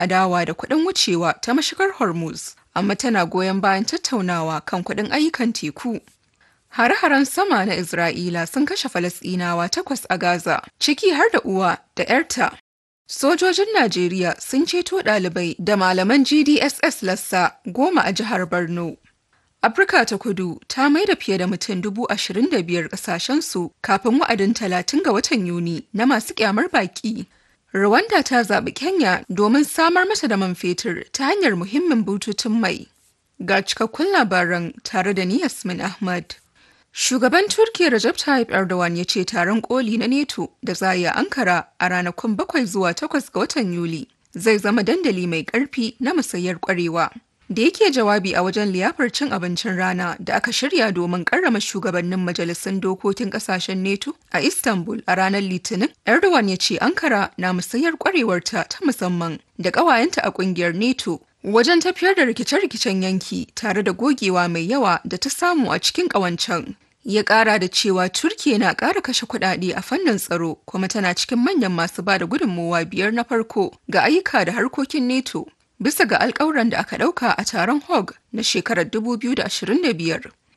adawa da kuɗin wucewa ta mashigar Hormuz, amma tana goyon bayan tattaunawa kan kuɗin ayyukan teku. Hare-haren sama na Isra'ila sun kashe Falasɗinawa takwas a Gaza, ciki har da uwa da 'yarta. Sojojin Najeriya sun ceto ɗalibai da malaman GDSS lassa goma a jihar Borno. Afirka ta kudu ta maida fiye da mutum dubu ashirin da biyar ƙasashensu kafin wa'adin talatin ga watan Yuni na masu ƙyamar baƙi. Rwanda ta zaɓi Kenya domin samar mata da man fetur ta hanyar muhimmin bututun mai. Ga cikakkun labaran tare da ni Yasmin Ahmad. Shugaban Turkiyya Recep Tayyip Erdogan ya ce taron koli na NATO da za a Ankara a ranakun bakwai zuwa takwas ga watan Yuli zai zama dandali mai ƙarfi na musayar ƙwarewa. Da yake jawabi a wajen liyafar cin abincin rana da aka shirya domin karrama shugabannin majalisun dokokin kasashen NATO a Istanbul a ranar Litinin, Erdogan ya ce Ankara na musayar kwarewarta ta musamman da ƙawayenta a ƙungiyar NATO wajen tafiyar da rikice-rikicen yanki tare da gogewa mai yawa da ta samu a cikin ƙawancen. Ya ƙara da cewa Turkiya na ƙara kashe kuɗaɗe a fannin tsaro kuma tana cikin manyan masu ba da gudunmowa biyar na farko ga ayyuka da harkokin NATO. bisa ga alkawuran da aka ɗauka a taron Hague na shekarar 2025.